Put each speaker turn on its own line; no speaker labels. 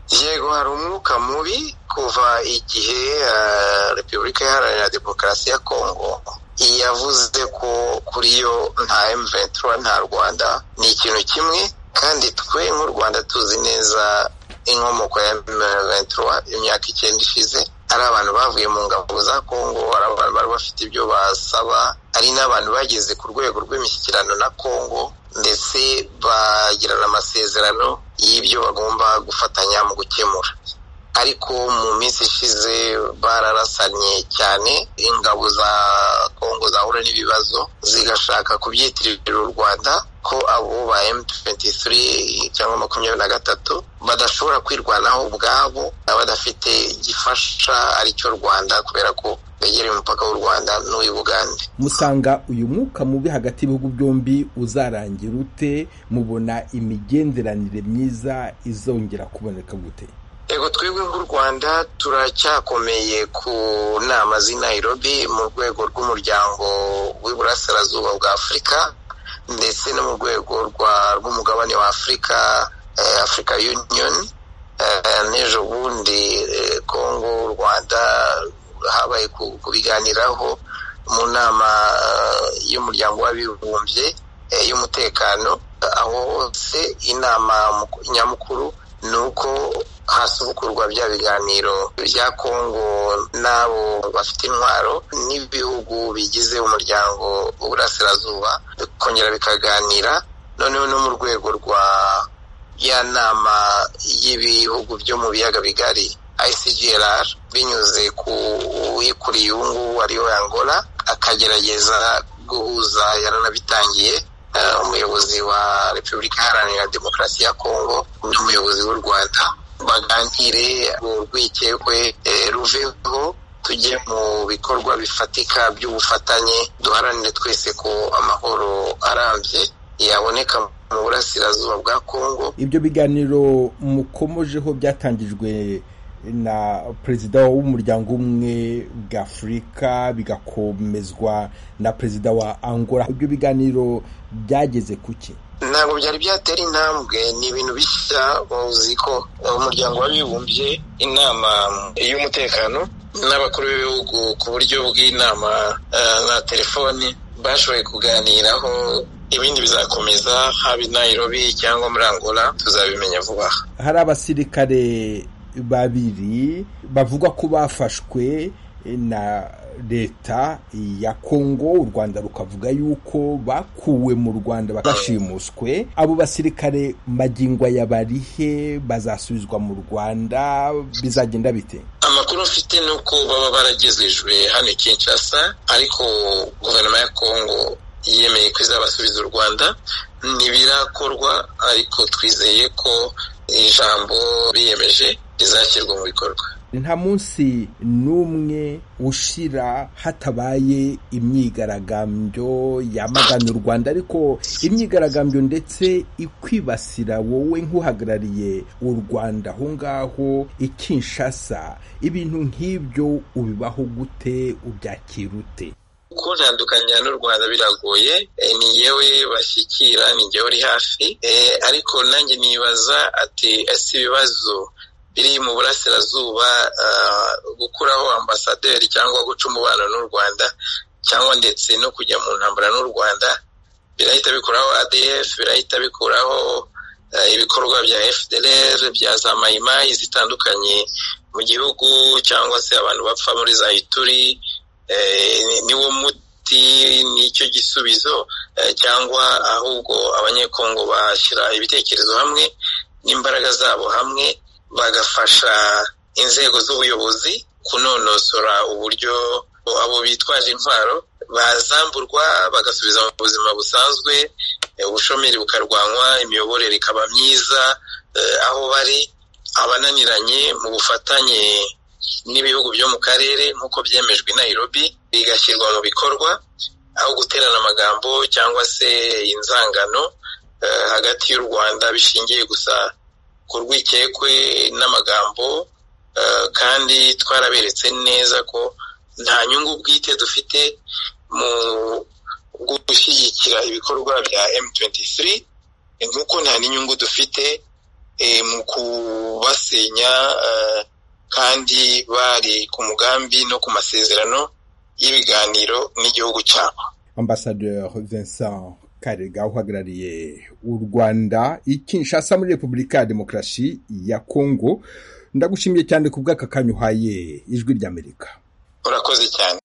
yego hari umwuka mubi kuva igihe repubulika iharanira demokarasi ya kongo yavuze ko kuri yo nta emuventura nta rwanda ni ikintu kimwe kandi twe nk'u rwanda tuzi neza inkomoko ya emuventura imyaka icyenda ishize ari abantu bavuye mu ngabo za kongo hari abantu bari bafite ibyo basaba hari n'abantu bageze ku rwego rw'imishyikirano na kongo ndetse bagirana amasezerano y'ibyo bagomba gufatanya mu gukemura ariko mu minsi ishize bararasanye cyane ingabo za kongo zahura n'ibibazo zigashaka kubyitirira u rwanda ko abo ba M23 cyangwa makumyabiri na gatatu badashobora kwirwanaho ubwabo badafite gifasha aricyo rwanda kubera ko begereye umupaka w'u rwanda n'uw'i bugande
musanga uyu mwuka mubi hagati y'ibihugu byombi uzarangira ute mubona imigenderanire myiza izongera kuboneka gute
ego twebwe nk'u rwanda turacyakomeye ku nama z'i nairobi mu rwego rw'umuryango w'iburasirazuba bwa afurika ndetse no mu rwego rw'umugabane wa afurika afurika union n'ejo bundi kongo u rwanda habaye kubiganiraho mu nama y'umuryango w'abibumbye y'umutekano aho hose inama nyamukuru ni uko hasubukurwa bya biganiro bya kongo n'abo bafite intwaro n'ibihugu bigize umuryango w'uburasirazuba bikongera bikaganira noneho no mu rwego rwa ya nama y'ibihugu byo mu biyaga bigari ICGLR binyuze ku uyikuriye ubu ngubu ariyo Angola akagerageza guhuza yaranabitangiye umuyobozi wa repubulika iharanira demokarasi ya kongo n'umuyobozi w'u rwanda baganire urwikekwe ruveho tujye mu bikorwa bifatika by'ubufatanye duharanire twese ko amahoro arambye yaboneka mu burasirazuba bwa kongo
ibyo biganiro mukomojeho byatangijwe na perezida w'umuryango umwe bw'afurika bigakomezwa na perezida wa angola ibyo biganiro byageze ku cye
ntabwo byari byatera intambwe ni ibintu bishya uzi ko umuryango w'abibumbye inama y'umutekano n'abakuru b'ibihugu ku buryo bw'inama na telefoni bashoboye kuganiraho ibindi bizakomeza haba i nairobi cyangwa muri angola tuzabimenya vuba aha
hari abasirikare babiri bavuga ko bafashwe na leta ya kongo u rwanda rukavuga yuko bakuwe mu rwanda bashimuswe abo basirikare magingwa ya barihe bazasubizwa mu rwanda bizagenda bite
amakuru mfite ni uko baba baragezejwe hano i kinshasa ariko guverinoma ya kongo yemeye ko izabasubiza u rwanda ntibirakorwa ariko twizeye ko ijambo biyemeje rizashyirwa mu bikorwa
nta munsi n'umwe ushira hatabaye imyigaragambyo yamagana u rwanda ariko imyigaragambyo ndetse ikwibasira wowe nk'uhagarariye u rwanda aho ngaho ikinshasa ibintu nk'ibyo ubibaho gute ubyakira ute
kuntandukanya n'u Rwanda biragoye ni yewe bashyikira ni jyewe uri hafi ariko nanjye nibaza ati ese ibibazo biri mu burasirazuba gukuraho ambasaderi cyangwa guca umubano n'u rwanda cyangwa ndetse no kujya mu ntambara n'u rwanda birahita bikuraho adf birahita bikuraho ibikorwa bya fdr bya za mayimayi zitandukanye mu gihugu cyangwa se abantu bapfa muri za ituri niwo muti nicyo gisubizo cyangwa ahubwo abanyekongo bashyira ibitekerezo hamwe n'imbaraga zabo hamwe bagafasha inzego z'ubuyobozi kunonosora uburyo abo bitwaje intwaro bazamburwa bagasubiza mu buzima busanzwe ubushomeri bukarwanywa imiyoborere ikaba myiza aho bari abananiranye mu bufatanye n'ibihugu byo mu karere nk'uko byemejwe i Nairobi bigashyirwa mu bikorwa aho guterana amagambo cyangwa se inzangano hagati y'u Rwanda bishingiye gusa ku rwikekwe n'amagambo kandi twaraberetse neza ko nta nyungu bwite dufite mu gushyigikira ibikorwa bya M23 nk'uko nta n'inyungu dufite mu kubasenya kandi bari ku mugambi no ku masezerano y'ibiganiro n'igihugu cyabo
ambasaderi Vincent karega uhagarariye u rwanda ikinshasa muri repubulika ya demokarasi ya kongo ndagushimiye cyane ku bw'aka kanya uhaye ijwi ry'amerika
urakoze cyane